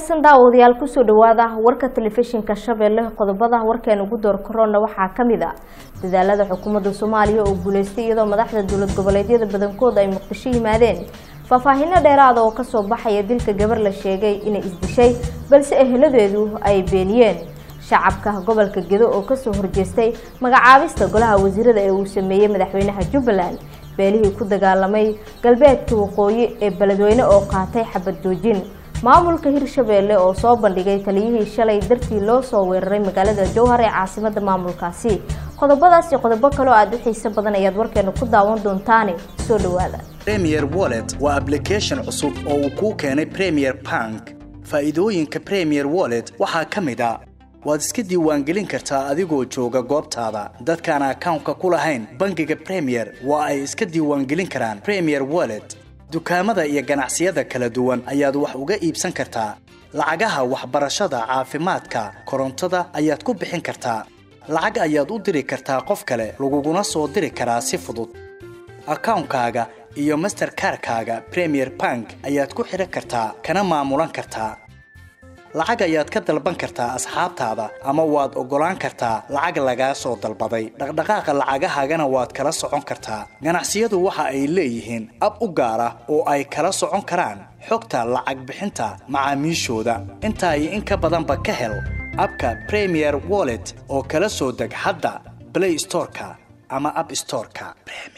wanaagsan daawadayaal kusoo dhawaada warka telefishinka shabeelle qodobada warkeen ugu door korona waxaa kamid a dadaalada xukuumadda soomaaliya oo guuleystay iyadoo madaxda dowlad goboleedyada badankooda ay muqdisho yimaadeen faahfaahino dheeraada oo kasoo baxaya dilka gabar la sheegay inay isdishay balse eheladeedu ay beeniyeen shacabka gobolka gedo oo kasoo horjeestay magacaabista golaha wasiirada ee uu sameeyey madaxweynaha jubbaland beelihii ku dagaalamay galbeedka waqooyi ee beledweyne oo qaatay xabad joojin maamulka hirshabeelle oo soo bandhigay taliyihii shalay dartii loo soo weeraray magaalada jowhar ee caasimada maamulkaasi qodobadaas iyo qodobo kale oo aada u xiiso badan ayaad warkeena ku daawan doontaane soo dhawaada premier wallet waa application cusub oo uu kuu keenay premier bank faa'iidooyinka premier wallet waxaa ka mid a waad iska diiwaangelin kartaa adigoo jooga goobtaada dadkaan akawnka ku lahayn bangiga premier waa ay iska diiwaangelin karaan premier wallet dukaamada iyo ganacsiyada kala duwan ayaad wax uga iibsan kartaa lacagaha waxbarashada caafimaadka korontada ayaad ku bixin kartaa lacag ayaad u diri kartaa qof kale laguguna soo diri karaa si fudud akawnkaaga iyo masterkarkaaga premier bank ayaad ku xidhan kartaa kana maamulan kartaa lacag ayaad ka dalban kartaa asxaabtaada ama waad oggolaan kartaa lacag lagaa soo dalbaday dhaqdhaqaaqa lacagahaagana waad kala socon kartaa ganacsiyadu waxa ay leeyihiin ab u gaar ah oo ay kala socon karaan xogta lacag bixinta macaamiishooda intaa iyo in ka badanba ka hel abka premier wallet oo kala soo deg hadda blay storeka ama ab storeka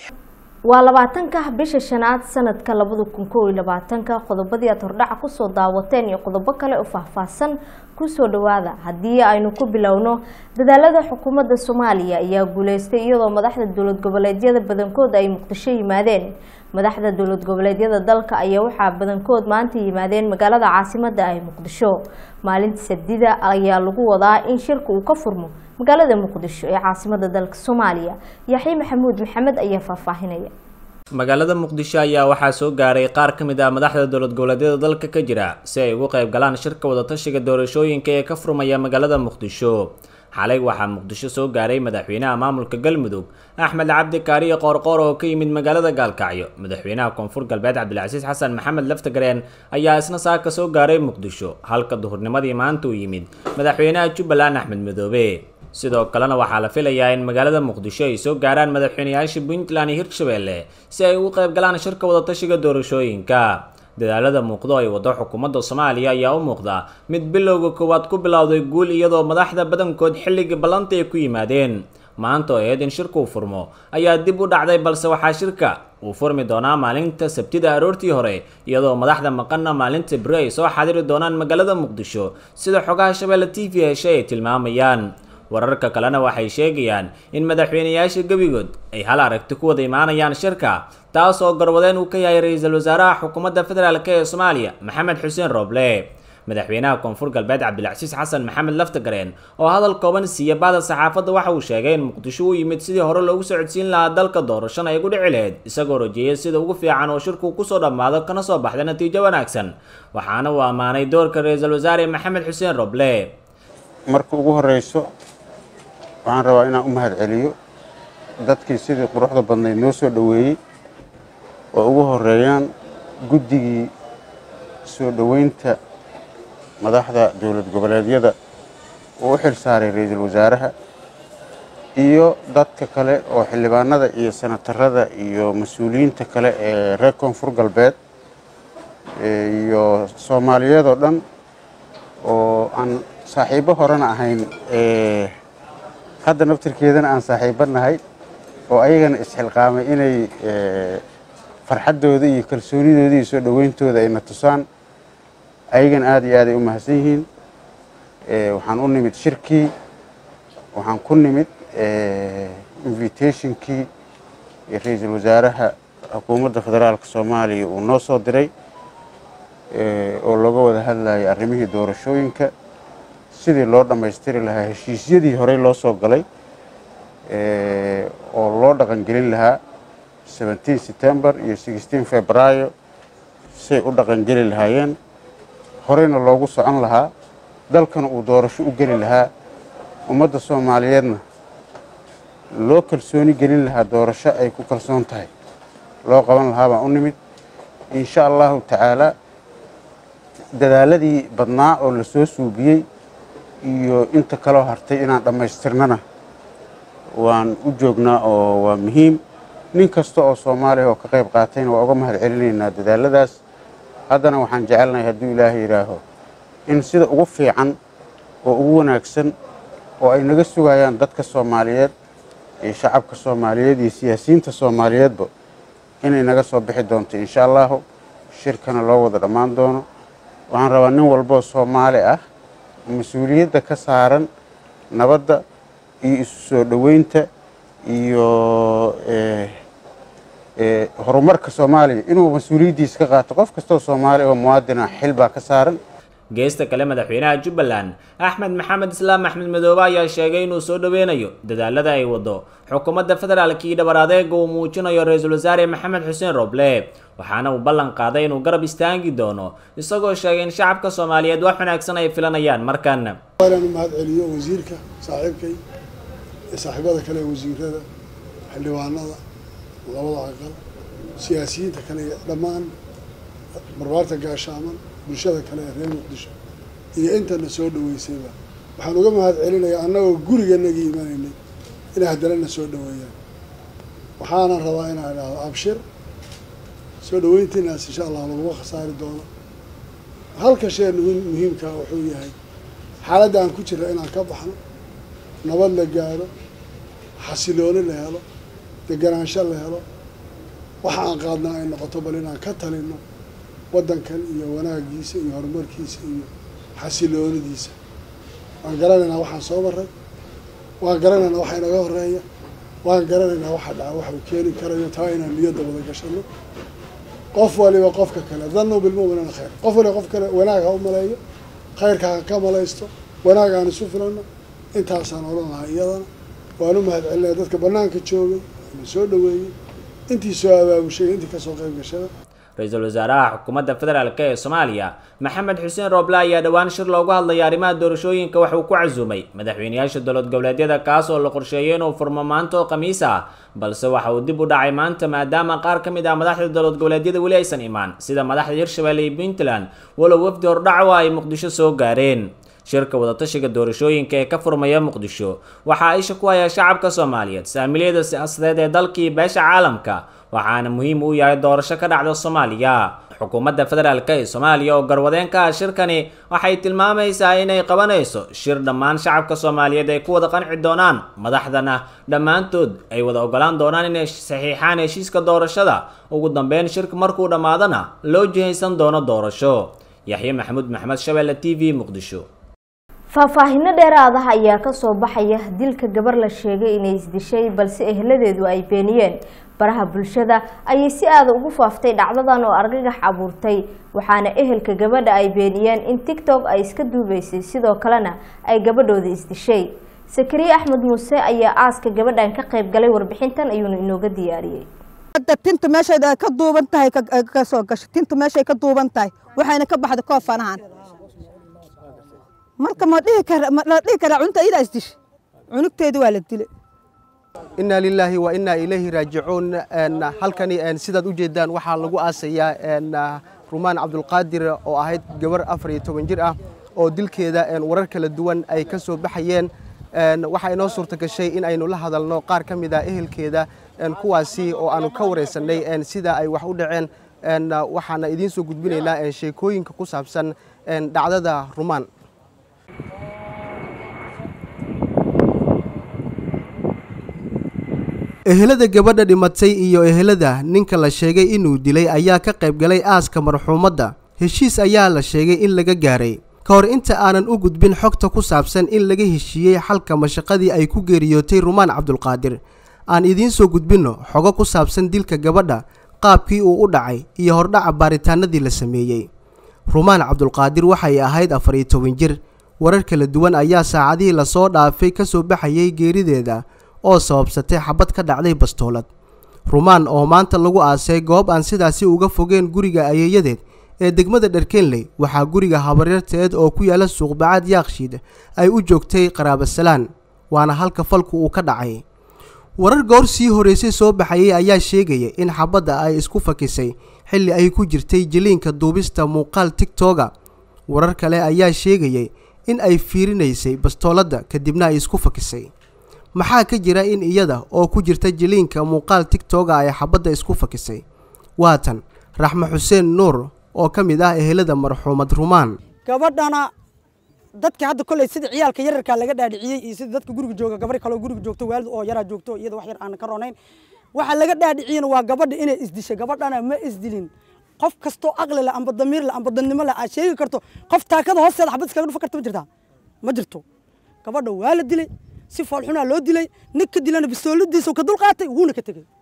waa labaatanka bisha shanaad sanadka labada kun kow iyo labaatanka qodobadii aad hordhaca kusoo daawateen iyo qodobo kale oo faahfaahsan kusoo dhawaada haddii aynu ku bilowno dadaalada xukuumadda soomaaliya ayaa guuleystay iyadoo madaxda dowlad goboleedyada badankood ay muqdisho yimaadeen madaxda dowlad goboleedyada dalka ayaa waxaa badankood maanta yimaadeen magaalada caasimada ah muqdisho maalinta sadida ayaa lagu wadaa in shirka uu ka furmo magaalada muqdisho ee caasimada dalka soomaaliya yaxya maxamuud maxamed ayaa faahfaahinaya magaalada muqdisho ayaa waxaa soo gaaray qaar ka mid ah madaxda dowlad goboleedyada dalka ka jira si ay ugu qayb galaan shirka wadatashiga doorashooyinka ee ka furmaya magaalada muqdisho xalay waxaa muqdisho soo gaaray madaxweynaha maamulka galmudug axmed cabdi kaariye qoorqoor oo ka yimid magaalada gaalkacyo madaxweynaha koonfur galbeed cabdilcasiis xasan maxamed laftagareen ayaa isna saaka soo gaaray muqdisho halka duhurnimadii maanta uu yimid madaxweynaha jubbaland axmed madoobe sidoo kalena waxaa la filayaa in magaalada muqdisho ay soo gaaraan madaxweynayaasha puntland iyo hirshabeelle si ay ugu qayb galaan shirka wadatashiga doorashooyinka dadaalada muuqdo ay wado xukuumadda soomaaliya ayaa u muuqda mid bilowga koowaad ku bilowday guul iyadoo madaxda badankood xilligii ballanta ay ku yimaadeen maanta oo eed in shirkuu furmo ayaa dib u dhacday balse waxaa shirka uu furmi doonaa maalinta sabtida aroortii hore iyadoo madaxda maqanna maalinta beri ay soo xadiri doonaan magaalada muqdisho sida xogaha shabeelle t v heshe ay tilmaamayaan wararka kalena waxay sheegayaan in madaxweynayaasha gebigood ay hal aragti ku wada imaanayaan shirka taas oo garwadeen uu ka yahay ra-iisul wasaaraha xukuumadda federaalk ee soomaaliya maxamed xuseen rooble madaxweynaha koonfur galbeed cabdilcasiis xasan maxamed laftagareen oo hadal kooban siiya baada saxaafadda waxa uu sheegay in muqdisho uu yimid sidii hore loogu socodsiin lahaa dalka doorashana ay gu dhici lahayd isagoo rajeeyay sida ugu fiican oo shirku kusoo dhammaado kana soo baxda natiijo wanaagsan waxaana uu ammaanay doorka ra-iisul wasaare maxamed xuseen rooble marka ugu horeyso waxaan rabaa inaan u mahad celiyo dadkii sidii quruxda badnayd noo soo dhoweeyey oo ugu horeeyaan guddigii soo dhoweynta madaxda dowlad goboleedyada uu u xil saaray ra-iisul wasaaraha iyo dadka kale oo xildhibaanada iyo senatarada iyo mas-uuliyiinta kale ee reer koonfur galbeed iyo soomaaliyeed oo dhan oo aan saaxiibo horena ahayn hadda naftirkeedana aan saaxiibo nahay oo ayagana isxilqaamay inay farxaddooda iyo kalsoonidooda iyo soo dhoweyntooda ayna tusaan ayagana aada iyo aad ay u mahadsan yihiin waxaan u nimid shirkii waxaan ku nimid invitationkii ra-iisul wasaaraha xukuumadda federaalka soomaaliya uu noo soo diray oo looga wada hadlayay arrimihii doorashooyinka sidii loo dhammaystiri lahaa heshiisyadii horey loo soo galay oo loo dhaqangelin lahaa seventeen september iyo sixteen februaayo say u dhaqangeli lahaayeen horeyna loogu socon lahaa dalkana uu doorasho u geli lahaa ummadda soomaaliyeedna loo kalsooni gelin lahaa doorasho ay ku kalsoon tahay loo qaban lahaa baan u nimid insha allahu tacaalaa dadaaladii badnaa oo la soo suubiyey iyo inta kaloo hartay inaan dhammaystirnana waan u joognaa oo waa muhiim nin kasta oo soomaaliya oo ka qayb qaatayna waa uga mahad celinaynaa dadaaladaas haddana waxaan jecelnahay hadduu ilaahay yidhaaho in sida ugu fiican oo ugu wanaagsan oo ay naga sugayaan dadka soomaaliyeed iyo shacabka soomaaliyeed iyo siyaasiyiinta soomaaliyeedba inay naga soo bixi doonto insha allahu shirkana loo wada dhammaan doono waxaan rabaa nin walboo soomaali ah mas-uuliyadda ka saaran nabadda iyo isu soo dhoweynta iyo horumarka soomaaliya inuu mas-uuliyaddiisa ka qaato qof kastoo soomaali oo muwaadina xil baa ka saaran geesta kale madaxweynaha jubbaland axmed maxamed islaam axmed madoobe ayaa sheegay inuu soo dhoweynayo dadaalada ay wado xukuumadda federaalka iyo dhabar adeega uu muujinayo ra-iisul wasaare maxamed xuseen roble waxaana uu ballan qaaday inuu garab istaagi doono isagoo sheegay in shacabka soomaaliyeed wax wanaagsan ay filanayaan markan waanaan u mahad celiyo wasiirka saaxiibkay iyo saaxiibada kale ee wasiirada xildhibaanada labada aqal siyaasiyiinta kale iyo dhammaan barbaarta gaashaaman bulshada kale ee reer muqdisho iyo intana soo dhaweysayba waxaan uga mahad celinayaa annagoo guriganagii imanaynay inay haddana na soo dhaweeyaan waxaana rabaa inaan idhaahdo abshir soo dhaweyntiinaas insha allah laguma khasaari doono halka shee muhiimkaa wuxuu yahay xaaladda aan ku jirra inaan ka baxno nabad la gaadho xasilooni la helo deganaansho la helo waxa aan qaadnaa ay noqoto bal inaan ka talino waddankan iyo wanaagiisa iyo horumarkiisa iyo xasiloonidiisa waan garanaynaa waxaan soo maray waan garanaynaa waxa inaga horeeya waan garanaynaa waxa dhaca waxa uu keeni karayo taa inaan niyadda wada gashano qof waliba qofka kale danu bilmuminina khayr qof waliba qof kale wanaag ha u maleeyo khayrka ha ka malaysto wanaag aan isu filano intaasaan odhan lahaa iyadana waan u mahad celinaya dadka banaanka joogay na soo dhaweeyey intii soo abaabushay intii kasoo qayb gashada ra-iisul wasaaraha xukuumadda federaalk ee soomaaliya maxamed xuseen rooble ayaa dhowaan shir loogu hadlaya arrimaha doorashooyinka wax uu ku casuumay madaxweyneyaasha dowlad goboleedyada kaas oo la qorsheeyay inuu furmo maanta oo khamiis ah balse waxa uu dib u dhacay maanta maadaama qaar ka mid ah madaxda dowlad goboleedyada weli aysan imaan sida madaxda hirshabelle iyo puntland walow wafdi hordhaco ay muqdisho soo gaareen shirka wadatashiga doorashooyinka ee ka furmaya muqdisho waxaa isha ku haya shacabka soomaaliyeed saamiliyada siyaasadeed ee dalkii beesha caalamka waxaana muhiim u yahay doorasho ka dhacda soomaaliya xukuumadda federaalk ee soomaaliya oo garwadeen ka ah shirkani waxay tilmaamaysaa inay qabanayso shir dhammaan shacabka soomaaliyeed ay ku wada qanci doonaan madaxdana dhammaantood ay wada ogolaan doonaan inay saxiixaan heshiiska doorashada ugu dambeyn shirka markuu dhammaadana loo jihaysan doono doorasho yaxye maxamuud maxmed shabeelle t v muqdisho faahfaahino dheeraada ayaa kasoo baxaya dilka gabar la sheegay inay isdishay balse ehladeedu ay beeniyeen baraha bulshada ayay si aada ugu faaftay dhacdadan oo argagax abuurtay waxaana ehelka gabadha ay beeniyeen in tictok ay iska duubeysay sidoo kalena ay gabadhooda isdishay sakariye axmed muuse ayaa aaska gabadhan ka qayb galay warbixintan ayuuna inooga diyaariyey tinta meeshay ka duuban tahay ka soo gasho tinta meeshay ka duuban tahay waxayna ka baxda koofanahan marka ma dhihi kara ma la dhihi karaa cunta idaa isdish cunugteeda waa la dilay inaa lilaahi wa inaa ilayhi raajicuun halkani sidaad u jeedaan waxaa lagu aasayaa rumaan cabdulqaadir oo ahayd gabar afar iyo toban jir ah oo dilkeeda warar kala duwan ay ka soo baxayeen waxaa inoo suurta gashay in aynu la hadalno qaar ka mid a ehelkeeda kuwaasi oo aanu ka wareysanay sida ay wax u dhaceen waxaana idiin soo gudbinaynaa sheekooyinka ku saabsan dhacdada rumaan ehelada gabadha dhimatay iyo ehelada ninka la sheegay inuu dilay ayaa ka qayb galay aaska marxuumadda heshiis ayaa la sheegay in laga gaaray ka hor inta aanan u gudbin xogta ku saabsan in laga heshiiyey xalka mashaqadii ay ku geeriyootay rumaan cabdulqaadir aan idiin soo gudbinno xogo ku saabsan dilka gabadha qaabkii uu u dhacay iyo hordhaca baaritaanadii la sameeyey rumaan cabdulqaadir waxay ahayd afar iyo toban jir warar kala duwan ayaa saacadihii lasoo dhaafay ka soo baxayay geerideeda oo sababsatay xabad ka dhacday bastoolad rumaan oo maanta lagu aasay goob aan sidaasi uga fogeen guriga ayeeyadeed ee degmada dharkenley waxaa guriga habaryarteed oo ku yaala suuqbacaad yaakshiid ay u joogtay qaraabasalaan waana halka falku uu ka dhacay warar goor sii horeysay soo baxayay ayaa sheegaya in xabadda ay isku fakisay xilli ay ku jirtay jiliinka duubista muuqaal tigtoga warar kale ayaa sheegayay in ay fiirinaysay bastooladda kadibna ay isku fakisay maxaa ka jira in iyada oo ku jirta jiliinka muuqaal tigtoga ay xabadda isku fakisay waatan raxme xuseen nuur oo ka mid ah ehelada marxuumad rumaan gabadhana dadka hadda kolley sida ciyaalka yararkaa laga dhaadhiciyey iyo sida dadka guriga jooga gabar kaloo guriga joogto waalid oo yaraa joogto iyada wax yar aan ka ronayn waxa laga dhaadhiciyena waa gabadha inay isdishay gabadhana ma isdilin qof kastoo aqli leh amba damiir leh amba dadnimo leh aad sheegi karto qof taakada hoosteeda xabad iskaga dhufa karta ma jirtaa ma jirto gabadha waa la dilay si foolxunaa loo dilay ninka dilana bistooladiisa ka dul qaatay wuuna ka tegey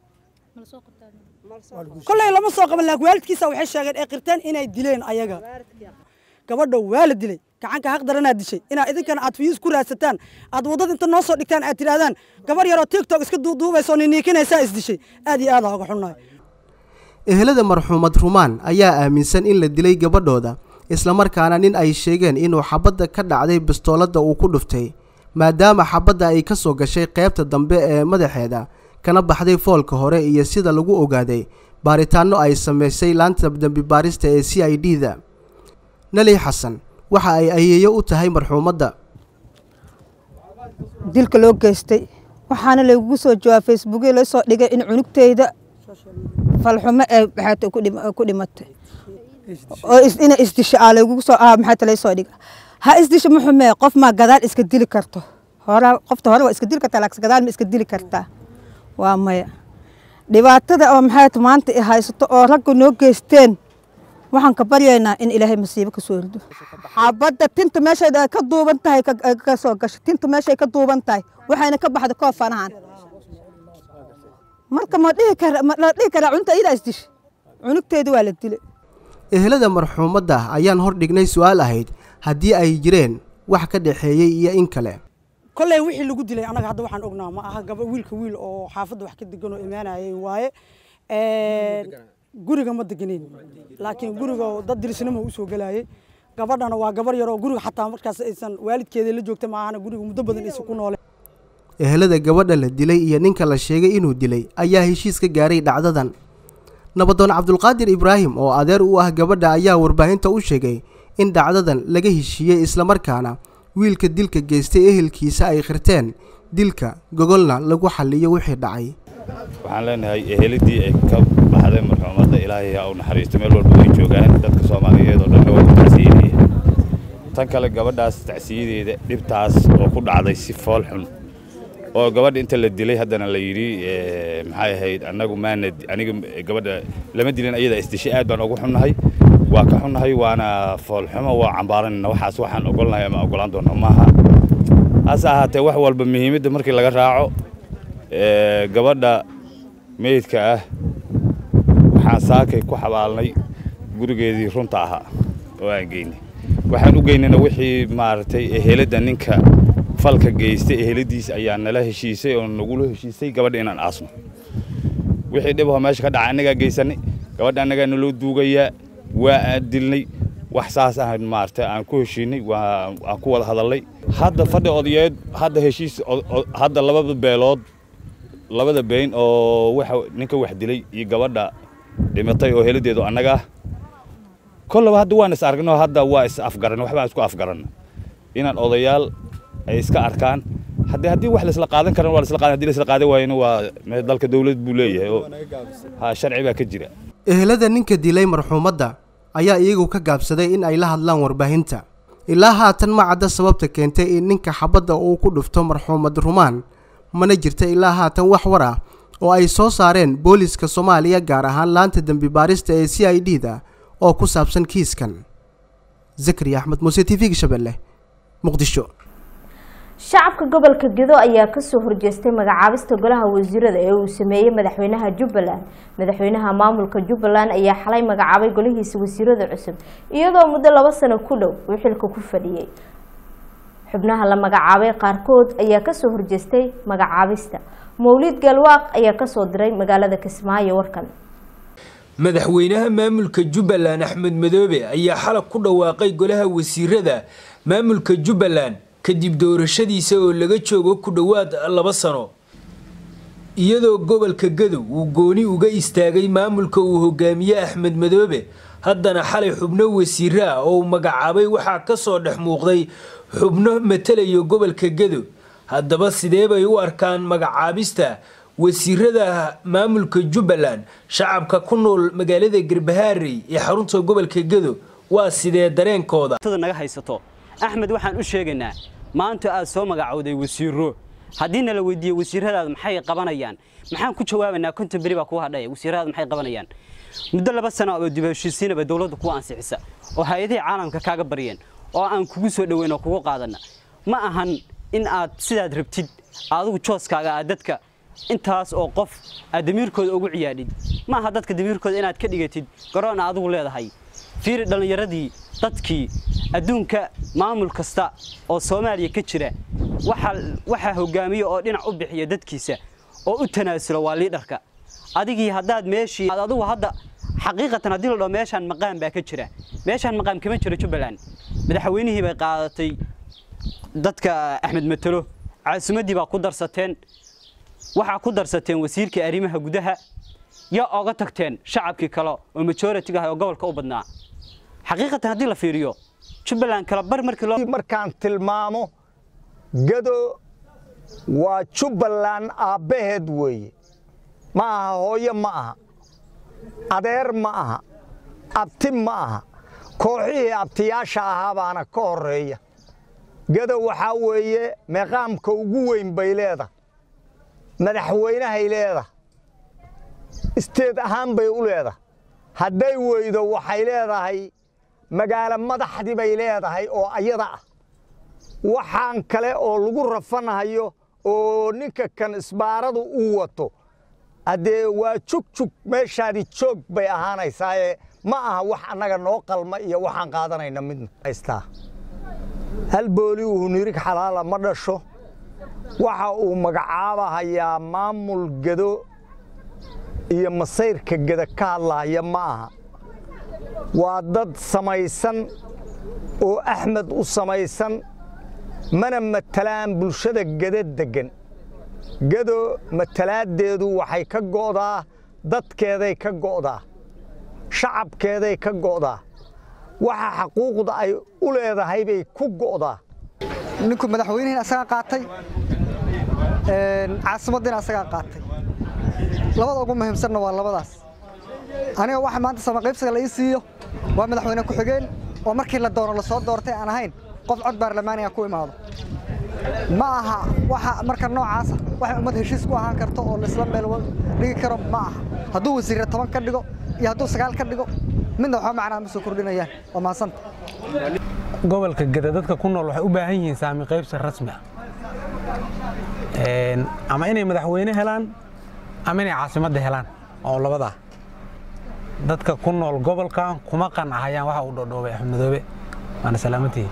kolley lama soo qaban laakiin waalidkiisa waxay sheegeen ee qirteen inay dileen ayaga gabadha waa la dilay gacanka haq daranaad dishay inaad idinkana aad fiyuus ku raadsataan aad waddada inta noo soo dhigtaan aad tidhaahdaan gabar yaroo tiktok iska duuduubaysa oo niniikinaysaa isdishay aad iyo aad aa uga xunnahay ehelada marxuumad rumaan ayaa aaminsan in la dilay gabadhooda islamarkaana nin ay sheegeen inuu xabadda ka dhacday bastooladda uu ku dhuftay maadaama xabadda ay ka soo gashay qaybta dambe ee madaxeeda kana baxday foolka hore iyo sida lagu ogaaday baaritaanno ay samaysay laanta dembi baarista ee c i d da nali xasan waxa ay ayeeyo u tahay marxuumadda dilka loo geystay waxaana laygugu soo jawaab facebookya loo soo dhigay in cunugteyda falxumo ee maxaata ku dhimatay oo ina isdisho aa laygugu soo ah maxaata lay soo dhiga ha isdisho ma xumee qof maa gadaal iska dili karto hore qofta hore waa iska dili kartaa laakiin gadaal ma iska dili kartaa waa maya dhibaatada oo maxaata maanta i haysato oo ragga noo geysteen waxaan ka baryaynaa in ilaahay masiibo ka soo rido xabadda tinta meeshay ka duuban tahay ka soo gasho tinta meeshay ka duuban tahay waxayna ka baxda koofanahan marka ma dhihi kara ma la dhihi karaa cunta iyadaa isdish cunugteeda waa la dilay ehelada marxuumadda ayaan hor dhignay su-aal ahayd haddii ay jireen wax ka dhexeeyey iyo in kale kolley wixii lagu dilay annaga hadda waxaan ognaa ma aha gaba wiilka wiil oo xaafadda wax ka degan oo imaanayay waaye guriga ma deganeyn laakiin guriga dad dirisnimo usoo gelayay gabadhana waa gabar yaroo guriga xataa markaas aysan waalidkeeda la joogta maahana guriga muddo badan aysan ku noole ehelada gabadha la dilay iyo ninka la sheegay inuu dilay ayaa heshiis ka gaaray dhacdadan nabadoon cabdulqaadir ibraahim oo adeer u ah gabadha ayaa warbaahinta u sheegay in dhacdadan laga heshiiyey islamarkaana wiilka dilka geystay ehelkiisa ay khirteen dilka gogolna lagu xalliyo wixii dhacay waxaan leenahay ehelidii ay ka baxday marxuumadda ilaahay ha u naxariisto meel walba way joogaan dadka soomaaliyeed oo dhanna waa ku tacsiinaya tan kale gabadhaas tacsiyadeeda dhibtaas oo ku dhacday si fool xun oo gabadha inta la dilay haddana la yidhi maxay ahayd annagu maana aniga gabadha lama dilin ayada isdishay aad baan ugu xunnahay waa ka xunnahay waana foolxumo waa cambaaranayna waxaas waxaan ogolnahay ama ogolaan doonno maaha hase ahaatee wax walba muhiimadda markii laga raaco gabadha meydka ah waxaan saakay ku xabaalnay gurigeedii runta ahaa oo aan geynay waxaan u geynayna wixii maaragtay eheladda ninka falka geystay eheladiisa ayaa nala heshiisay oo nagula heshiisay gabadha inaan aasno wixii dhibaho meesha ka dhacay annagaa geysanay gabadha annagaa naloo duugayaa waa aan dilnay wax saas ah maaragtay aan ku heshiinay waa aan ku wada hadalnay hadda fadhi odayeed hadda heshiis hadda labada beelood labada been oo waxa ninka wax dilay iyo gabadha dhimatay oo heladeedu annaga ah kollaba hadda waan is aragnay hadda waa is afgaran waxbaan isku afgaran inaan odayaal ay iska arkaan haddii haddii wax laisla qaadan karan waa laisla qaadan haddii laisla qaadan waayana waa dalka dawlad buu leeyahay oo ha sharci baa ka jira ehelada ninka dilay marxuumadda ayaa iyagu ka gaabsaday in ay la hadlaan warbaahinta ilaa haatan ma cadda sababta keentay in ninka xabadda uu ku dhufto marxuumad rumaan mana jirta ilaa haatan wax war ah oo ay soo saareen booliska soomaaliya gaar ahaan laanta dembi baarista ee c i d da oo ku saabsan kiiskan zakariya axmed muuse t v-ga shabeelle muqdisho shacabka gobolka gedo ayaa kasoo horjeestay magacaabista golaha wasiirada ee uu sameeyey madaxweynaha jubbaland madaxweynaha maamulka jubbaland ayaa xalay magacaabay golihiisa wasiirada cusub iyadoo muddo laba sano ku dhow uu xilka ku fadhiyey xubnaha la magacaabay qaarkood ayaa kasoo horjeestay magacaabista mawlid galwaaq ayaa kasoo diray magaalada kismaayo warkan madaxweynaha maamulka jubbaland axmed madoobe ayaa xalab ku dhawaaqay golaha wasiirada maamulka jubbaland kadib doorashadiisa oo laga joogo ku dhowaad laba sano iyadoo gobolka gadow uu gooni uga istaagay maamulka uu hogaamiye axmed madoobe haddana xalay xubno wasiiro ah oo uu magacaabay waxaa ka soo dhex muuqday xubno matalaya gobolka gedo haddaba sidee bay u arkaan magacaabista wasiirada maamulka jubbaland shacabka ku nool magaalada garbahaarey ee xarunta gobolka gedo waa sidee dareenkooda naga haysato axmed waxaan u sheegaynaa maanta aad soo magacowday wasiiro haddiina la weydiiye wasiiradaada maxay qabanayaan maxaan ku jawaabaynaa konton beri baa kugu hadhaya wasiiradaada maxay qabanayaan muddo laba sano oo dib heshiisiinaba dowladda kuwa ansixisa oo hay-adihii caalamka kaaga baryeen oo aan kugu soo dhoweyn oo kugu qaadana ma ahan in aad sidaad rabtid adigu jooskaaga aad dadka intaas oo qof aad damiirkooda ugu ciyaadhid ma aha dadka damiirkooda inaad ka dhigatid garoon adigu leedahay fiiri dhallinyaradii dadkii adduunka maamul kasta oo soomaaliya ka jira waxaa hogaamiya oo dhinac u bixiya dadkiisa oo u tanaasulo waa liidharka adigii haddaad meeshii adigu hadda xaqiiqatan haddii la dhaho meeshaan maqaam baa ka jira meeshaan maqaam kama jiro jubbaland madaxweynihii bay qaadatay dadka axmed matalo caasimaddii baa ku darsateen waxaa ku darsateen wasiirkii arrimaha gudaha yaa oga tagteen shacabkii kale oo majoritiga ah oo gobolka u badnaa xaqiiqatan haddii la fiiriyo jubbaland kala bar markii loo markaan tilmaamo gado waa jubbaland aabbaheed weeye ma aha hooyo ma aha adeer ma aha abti ma aha kooxihii abtiyaasha ahaa baana ka horreeya gado waxaa weeye meeqaamka ugu weyn bay leedahay madaxweynahay leedahay isteed ahaan bay u leedahay hadday weydo waxay leedahay magaalo madaxdii bay leedahay oo ayada ah waxaan kale oo lagu rafanahayo oo ninka kan isbaaradu uu wato haddee waa jugjug meeshaadi joog bay ahaanaysaaye ma aha wax annaga noo qalma iyo waxaan qaadanayna midna haystaa hal booli uu nirig xalaala ma dhasho waxa uu magacaabahayaa maamul gedo iyo masayrka geda ka hadlahaya ma aha waa dad samaysan oo axmed u samaysan mana matalaan bulshada geda deggan gedo matalaaddeedu waxay ka go'daa dadkeeday ka go'daa shacabkeeday ka go'daa waxa xaquuqda ay u leedahay bay ku go'daa ninku madaxweynihiin asagaa qaatay caasimaddiina asagaa qaatay labada ugu muhiimsanna waa labadaas aniga waxa maanta samaqaybsiga la ii siiyo waa madaxweyne ku-xigeen oo markii la doono lasoo doortay aan ahayn qof cod baarlamaaniga ku imaado ma aha waxa marka noocaasa waxay ummad heshiis ku ahaan karto oo laisla meel dhigi karo ma aha hadduu wasiirre toban ka dhigo iyo hadduu sagaal ka dhigo midna waxba macnaa ma soo kordhinayaan waa mahadsanta gobolka geda dadka ku nool waxay u baahan yihiin saami qaybsi rasmi ah ama inay madaxweyne helaan ama inay caasimadda helaan oo labadaa dadka ku nool gobolkan kuma qancahayaan waxa uu dhodhoobay axmed madoobe waana salaamantihi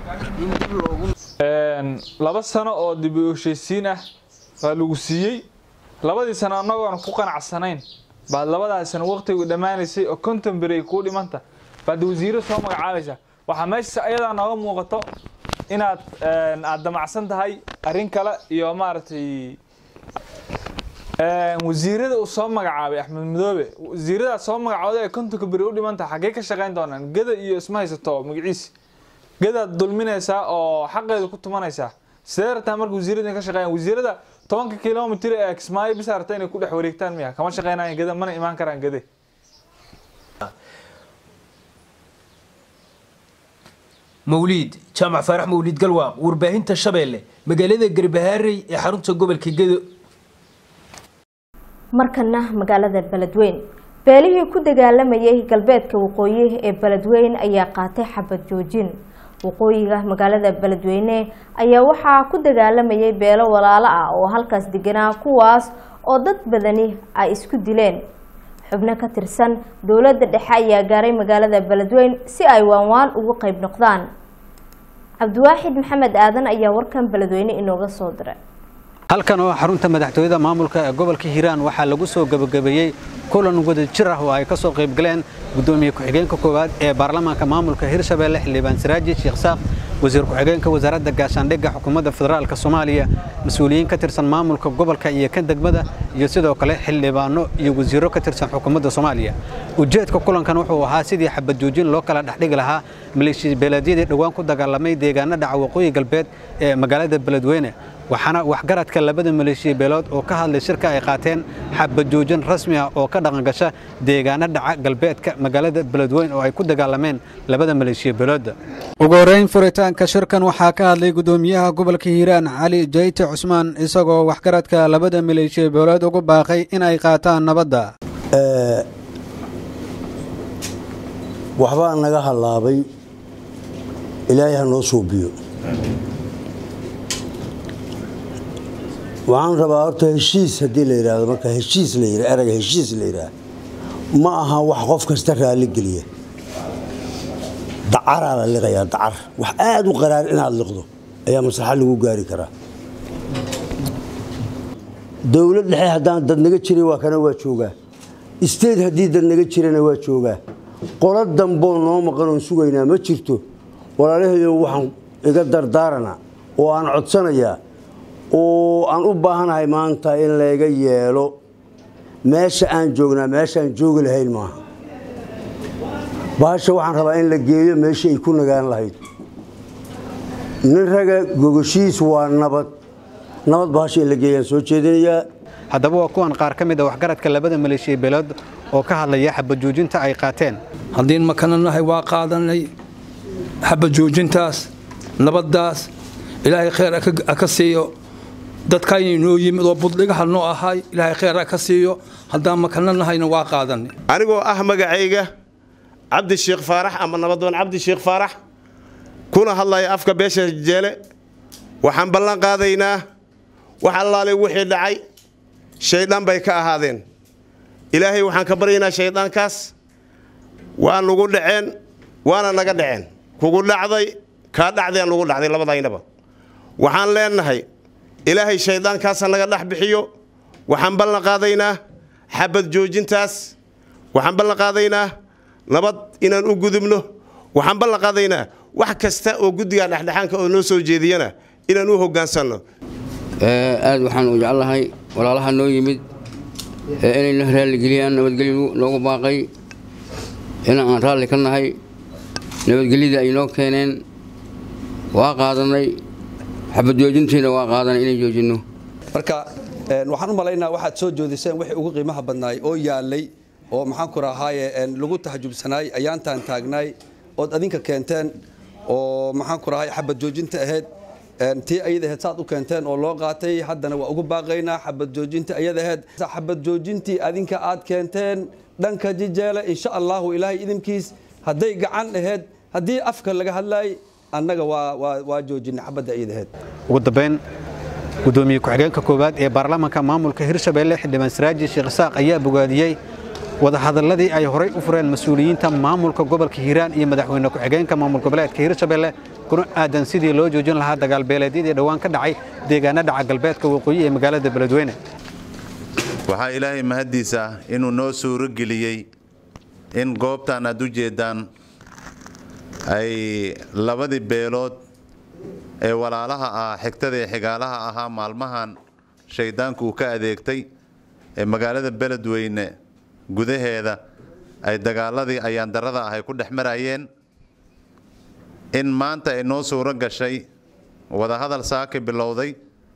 laba sano oo dib u heshiisiin ah waa lagu siiyey labadii sano annagoona ku qanacsanayn baad labadaas sano waqtigu dhammaanaysay oo konton beri ay kuu dhimanta baad wasiiro soo magacaabaysaa waxaa meesha ayadaa nooga muuqato inaad aad damacsan tahay arrin kale iyo maaragtay wasiirada uu soo magacaabay axmed madoobe wasiiradaas soo magacooda ee kontonka beri u dhimantaha xaggee ka shaqayn doonaan geda iyo isma haysato magaciisi gedaad dulminaysaa oo xaqeeda ku tumanaysaa sidee rabtaa marka wasiirada ka shaqeeyaan wasiirada tobanka kilomitir ee kismaayo bisa rabta inay ku dhex wareegtaan miya kama shaqeynayaan geda mana imaan karaan gede mawliid jaamac faarax mawliid galwaaq warbaahinta shabeelle magaalada garbahaarey ee xarunta gobolka gedo markana magaalada beledweyn beelihii ku dagaalamayay galbeedka waqooyi ee beledweyn ayaa qaatay xabad joojin waqooyiga magaalada beledweyne ayaa waxaa ku dagaalamayay beelo walaalo ah oo halkaas deganaa kuwaas oo dad badani ay isku dileen xubno ka tirsan dowladda dhexe ayaa gaaray magaalada beledweyn si ay waanwaan ugu qayb noqdaan cabdiwaaxid maxamed aadan ayaa warkan beledweyne inooga soo diray halkan oo xarunta madaxtooyada maamulka ee gobolka hiiraan waxaa lagu soo gabagabeeyey kulan wadajir ah oo ay ka soo qayb galeen gudoomiye ku-xigeenka koowaad ee baarlamaanka maamulka hirshabeelle xildhibaan siraaji sheekh saaq wasiir ku-xigeenka wasaaradda gaashaandhigga xukuumadda federaalk soomaaliya mas-uuliyiin ka tirsan maamulka gobolka iyo kan degmada iyo sidoo kale xildhibaano iyo wasiiro ka tirsan xukuumadda soomaaliya ujeedka kulankan wuxuu ahaa sidii xabad joojin loo kala dhexdhigi lahaa maleeshiya beeleedyadii dhowaan ku dagaalamay deegaano dhaca waqooyi galbeed ee magaalada beledweyne waxaana waxgaradka labada maleeshiya beelood oo ka hadlay shirka ay qaateen xabad joojin rasmi ah oo ka dhaqangasha deegaano dhaca galbeedka magaalada beledweyne oo ay ku dagaalameen labada maleeshiya beelooda ugu horreyn furitaanka shirkan waxaa ka hadlay gudoomiyaha gobolka hiiraan cali jayte cusmaan isagoo waxgaradka labada maleeshiya beelood ugu baaqay in ay qaataan nabadda waxbaa naga hallaabay ilaahay ha noo suubiyo waxaan rabaa horta heshiis haddii la yidhaahdo marka heshiis la yidha erayga heshiis la yidhaah ma aha wax qof kasta raalli geliya dacaraa la liqayaa dacar wax aada u qaraar inaad liqdo ayaa maslaxa lagu gaari karaa dowlad dhexe haddaan dad naga jiray waa kana waa joogaa isteed haddii dad naga jirana waa joogaa qolo damboo noo maqan oon sugaynaa ma jirto walaalahayo waxaan iga dardaaranaa oo aan codsanayaa oo aan u baahanahay maanta in layga yeelo meesha aan joognaa meeshaan joogi lahayn maaha bahasha waxaan rabaa in la geeyo meeshii ay ku nagaan lahayd nin raga gogoshiis waa nabad nabad bahasha in la geeyaan soo jeedinayaa haddaba waa kuwan qaar ka mid a waxgaradka labada maleeshiya beelood oo ka hadlaya xabad joojinta ay qaateen haddiin makana nahay waa qaadanay xabad joojintaas nabaddaas ilaahay khayr ka siiyo dadkayna noo yimid oo buddhigaha noo ahay ilaahay khayr ka siiyo haddaan makana nahayna waa qaadanay anigoo ah magacayga cabdi sheekh faarax ama nabadoon cabdi sheekh faarax kuna hadlaya afka beesha jeele waxaan ballan qaadaynaa wax allaale wixii dhacay shaydaan bay ka ahaadeen ilaahay waxaan ka baryaynaa shayddaankaas waa nugu dhaceen waana naga dhaceen kugu dhacday kaa dhacdeen nugu dhacday labadaynaba waxaan leenahay ilaahay shayddaankaasa naga dhex bixiyo waxaan ballan qaadaynaa xabad joojintaas waxaan ballan qaadaynaa nabad inaan u gudubno waxaan ballan qaadaynaa wax kasta oo guddiga dhexdhexaanka oo noo soo jeediyana inaan u hoggaansanno aad waxaan u jeclahay walaalaha noo yimid inayna raalligeliyaan nabadgelyo noogu baaqay in aan raalli ka nahay nabadgelyadii ay noo keeneen waa qaadanay xabad joojintiina waa qaadanay inay joojinno marka waxaan u malaynaa waxaad soo joodiseen wixii ugu qiimaha badnaay oo yaalay oo maxaan ku rahaaye lagu tahajubsanaay ayaantaan taagnaay ood adinka keenteen oo maxaan ku rahay xabad joojinta ahayd tii ayada ahayd saad u keenteen oo loo qaatay haddana waa ugu baaqaynaa xabad joojinta ayada ahayd xabad joojintii adinka aad keenteen dhanka jijeele insha allahu ilaahay idinkiis hadday gacan ahayd haddii afka laga hadlaay annaga waa joojinay xabadda ayada ahayd ugu dambeyn gudoomiye ku-xigeenka koowaad ee baarlamaanka maamulka hirshabelle xildhibaan siraaji sheekh isaaq ayaa bogaadiyey wadahadalladii ay horay u fureen mas-uuliyiinta maamulka gobolka hiiraan iyo madaxweyne ku-xigeenka maamul goboleedka hirshabelle kuna aadan sidii loo joojin lahaa dagaalbeeleedyadii dhowaan ka dhacay deegaano dhaca galbeedka waqooyi ee magaalada beledweyne waxaa ilaahay mahaddiisa inuu noo suuro geliyey in goobtan aad u jeeddaan ay labadii beelood ee walaalaha ah xigtada ee xigaalaha ahaa maalmahan shayddaanku uu ka adeegtay ee magaalada beledweyne gudaheeda ay dagaaladii ayaandarrada ah ay ku dhex marayeen in maanta ay noo suuro gashay wadahadal saaki bilowday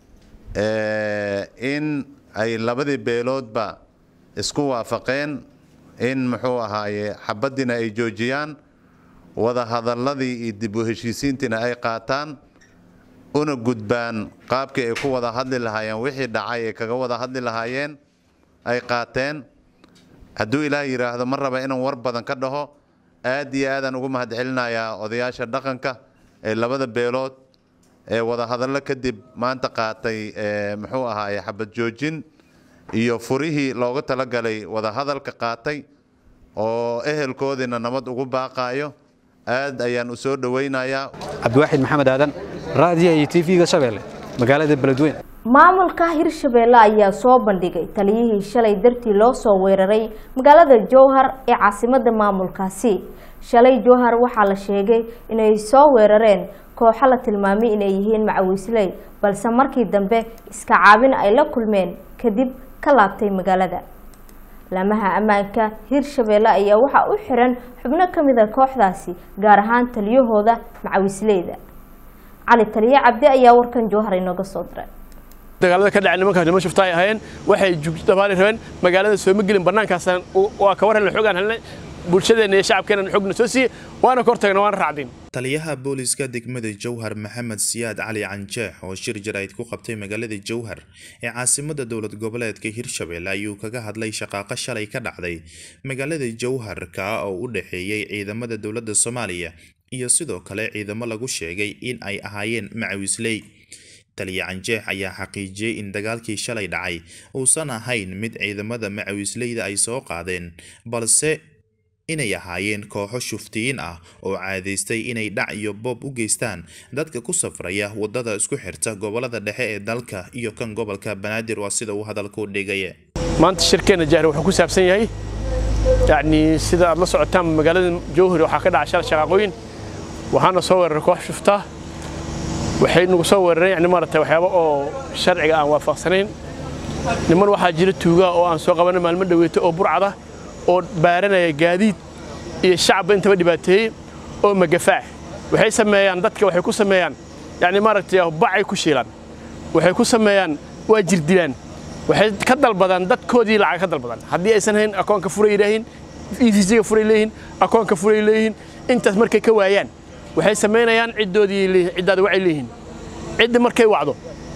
in ay labadii beeloodba isku waafaqeen in muxuu ahaaye xabaddiina ay joojiyaan wadahadalladii iyo dib u heshiisiintiina ay qaataan una gudbaan qaabkii ay ku wada hadli lahaayeen wixii dhacay ay kaga wada hadli lahaayeen ay qaateen hadduu ilaah yidhaahdo ma raba inaan war badan ka dhaho aad iyo aadaan ugu mahadcelinayaa odayaasha dhaqanka ee labada beelood ee wadahadallo kadib maanta qaatay muxuu ahaaye xabad joojin iyo furihii looga talagalay wadahadalka qaatay oo ehelkoodiina nabad ugu baaqaayo aad ayaan u soo dhowaynayaa cabdiwaaxid maxamed aadan raadiya iyo tv-ga shabeelle magaalada beledweyne maamulka hirshabeelle ayaa soo bandhigay taliyihii shalay dartii loo soo weeraray magaalada jowhar ee caasimada maamulkaasi shalay jowhar waxaa la sheegay inay soo weerareen kooxo la tilmaamay inay yihiin macawiisley balse markii dambe iska caabin ay la kulmeen kadib ka laabtay magaalada laamaha ammaanka hirshabeelle ayaa waxaa u xiran xubno ka mid a kooxdaasi gaar ahaan taliyahooda macawiisleyda cali taliye cabdi ayaa warkan jowhar inooga soo diray dagaalada ka dhacay nimankaas niman shufta ay ahaayeen waxay dabaali rabeen magaalada sooma gelin bannaankaasaan waa ka war helna xogaan helnay bulshadeenna iyo shacabkeenna xogna soo siiyey waana ka hortagna waana raacdin taliyaha booliska degmada jowhar maxamed siyaad cali canjeex oo shir jaraa'id ku qabtay magaalada jowhar ee caasimada dowlad goboleedka hirshabelle ayuu kaga hadlay shaqaaqo shalay ka dhacday magaalada jowharka oo u dhexeeyey ciidamada dowladda soomaaliya iyo sidoo kale ciidamo lagu sheegay in ay ahaayeen macawisley taliya canjeex ayaa xaqiijiyey in dagaalkii shalay dhacay uusan ahayn mid ciidamada macawisleyda ay soo qaadeen balse inay ahaayeen kooxo shuftiyiin ah oo caadaystay inay dhac iyo boob u geystaan dadka ku safraya wadada isku xirta gobolada dhexe ee dalka iyo kan gobolka banaadir waa sida uu hadalku dhigay maanta shirkeenna jahri wuxuu ku saabsan yahay yacni sida aad la socotaan magaalada jowhari waxaa ka dhaca shal shaqaaqooyin waxaana soo weeraray koox shufta waxay nagu soo weerareen yani maaragtay waxyaabo oo sharciga aan waafaqsanayn niman waxaa jira tuugaa oo aan soo qabanay maalmo dhaweeto oo burcada oo baaranaya gaadiid iyo shacabba intaba dhibaateeyey oo magafaac waxay sameeyaan dadka waxay ku sameeyaan yani maaragtay bacay ku shiilaan waxay ku sameeyaan waa jirdilaan waxay ka dalbadaan dadkoodii lacag ka dalbadaan haddii aysan hayn akoonka furay leeyihiin evisiga furay leeyihiin akoonka furay leeyihiin intaas markay ka waayaan waxay samaynayaan ciddoodii leeyihiin ciddaada waxay leeyihiin cidda markay wacdo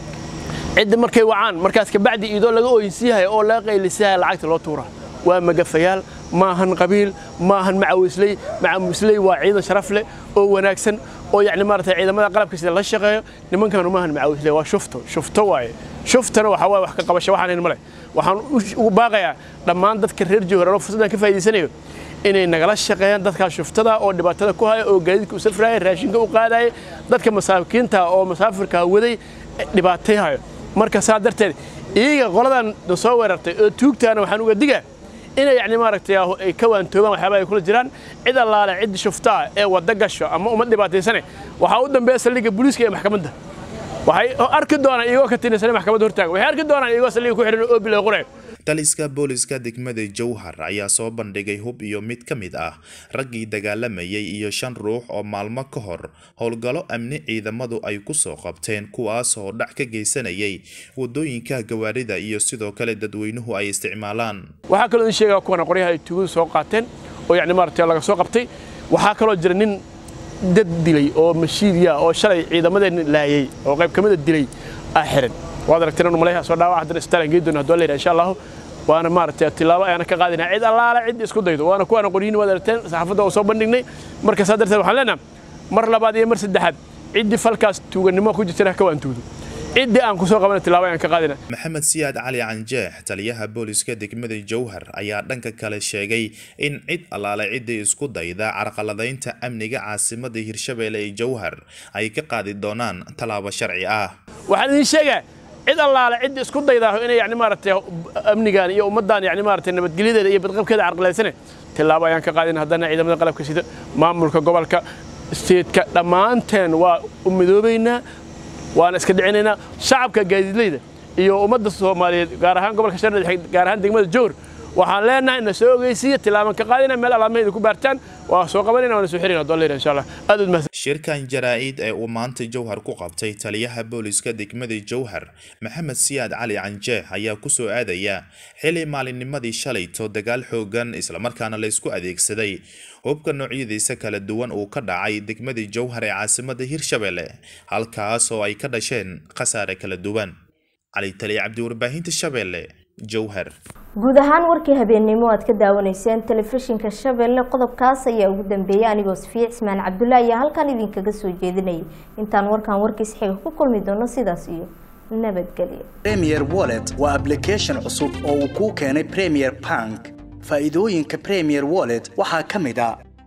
cidda markay wacaan markaas kabacdi idoo laga ooyinsiyahay oo laga qaylisiyahay lacagta loo tuuraa waa magafayaal maahan qabiil maahan macawisley macawisley waa ciidan sharaf leh oo wanaagsan oo yacni maaragtay ciidamada qalabka sida la shaqeeyo nimankanu maahan macawisley waa shufto shufto waaye shuftana waxaa waaye wax ka qabasho waxaan hayn male waxaan ugu baaqayaa dhammaan dadka reer jowhar oo fursaddan ka faa'iidaysanayo inay nagala shaqeeyaan dadkaa shuftada oo dhibaatada ku haya oo gaadiidka u safraya raashinka u qaadaya dadka masaakiinta oo masaafirka waday dhibaatayhayo marka saa darteed iyaga qoladan na soo weerartay oo tuugtaana waxaan uga digaa inay yani maaragtay ay ka waantoobaan waxyaabaha ay kula jiraan cid allaale ciddi shuftaa ee wadda gasho ama ummad dhibaataysane waxaa u dambeeya saldhigga booliiska iyo maxkamadda waxay arki doonaan iyagoo ka tirsan maxkamadda hortaaga waxay arki doonaan iyagoo saldhigga ku xidhan oo bilay qurayo taliska booliska degmada jowhar ayaa soo bandhigay hub iyo mid ka mid ah raggii dagaalamayay iyo shan ruux oo maalmo ka hor howlgallo amni ciidamadu ay ku soo qabteen kuwaas oo dhac ka geysanayay wadooyinka gawaarida iyo sidoo kale dadweynuhu ay isticmaalaan waxaa kaloo idin sheegaa kuwana qoryaha ay tuugadu soo qaateen oo yacni maaragtay laga soo qabtay waxaa kaloo jira nin dad dilay oo mashiidiya oo shalay ciidamadeenna laayay oo qayb ka mida dilay ah xiran waad aragteen anu maleeyaha soo dhaawac haddana isbitaalan geyn doona hadduu leeyahay insha allahu waana maaragtay tilaabo ayaana ka qaadinaa cid allaala cid isku daydo waana kuwaana qoryihin waad aragteen saxaafadda oo soo bandhignay marka saa darteed waxaan leenaha mar labaad iyo mar saddexaad ciddii falkaas tuugannimo ku jirtana ka waan tuugdo ciddii aan kusoo qabana tilaabo ayaan ka qaadina maxamed siyaad cali canjeex taliyaha booliska degmada jowhar ayaa dhanka kale sheegay in cid allaale ciddii isku dayda carqaladaynta amniga caasimada hirshabeelle ee jowhar ay ka qaadi doonaan tallaabo sharci ah waxaan idin sheegaa cid allaale cid isku daydaaho inay yani maaragtay amnigan iyo ummaddan yani maaragtay nabadgelyadeeda iyo badqabkeeda carqalaysane tilaabo ayaan ka qaadina haddana ciidamada qalabka sida maamulka gobolka steedka dhammaanteen waa u midoobaynaa waana iska dhicinaynaa shacabka gaadiidleyda iyo ummadda soomaaliyeed gaar ahaan gobolka shabeelle gaar ahaan degmada jowhar waxaan leenahay na soo ogeysiiya tilaaban ka qaadina meel alaamaheeda ku baartaan waa soo qabanayna waana soo xirina haddoo leeyahay insha allah aad ud mahadsan shirkan jaraa'id ee uu maanta jowhar ku qabtay taliyaha booliska degmada jowhar maxamed siyaad cali canjeex ayaa ku soo aadaya xili maalinnimadii shalayto dagaal xoogan islamarkaana la isku adeegsaday hubka noocyadiisa kala duwan uu ka dhacay degmada jowhar ee caasimada hirshabelle halkaas oo ay ka dhasheen khasaare kala duwan cali taliya cabdi warbaahinta shabeelle jowhar guud ahaan warkii habeennimo aad ka daawanayseen telefishinka shabeelle qodobkaas ayaa ugu dambeeyay anigoo safiic ismaan cabdulla ayaa halkan idinkaga soo jeedinayay intaan warkan warkiis xiga ku kulmi doono sidaas iyo nabadgelyo premier wallet waa application cusub oo uu kuu keenay premier bank faa'iidooyinka premier wallet waxaa ka mid a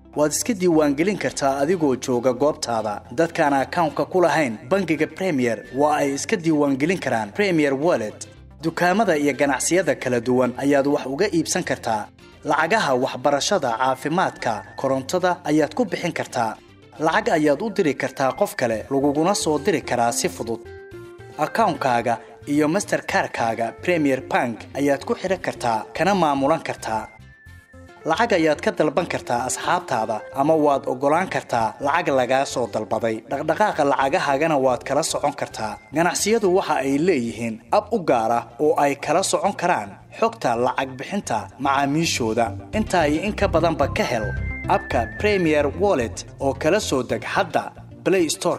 waad iska diiwaangelin kartaa adigoo jooga goobtaada dadkaan akawnka ku lahayn bangiga premier waa ay iska diiwaangelin karaan premier wallet dukaamada iyo ganacsiyada kala duwan ayaad wax uga iibsan kartaa lacagaha waxbarashada caafimaadka korontada ayaad ku bixin kartaa lacag ayaad u diri kartaa qof kale laguguna soo diri karaa si fudud akawnkaaga iyo masterkarkaaga premier bank ayaad ku xidhan kartaa kana maamulan kartaa lacag ayaad ka dalban kartaa asxaabtaada ama waad oggolaan kartaa lacag lagaa soo dalbaday dhaqdhaqaaqa lacagahaagana waad kala socon kartaa ganacsiyadu waxa ay leeyihiin ab u gaar ah oo ay kala socon karaan xogta lacag bixinta macaamiishooda intaa iyo in ka badanba ka hel abka premier wallet oo kala soo deg hadda play store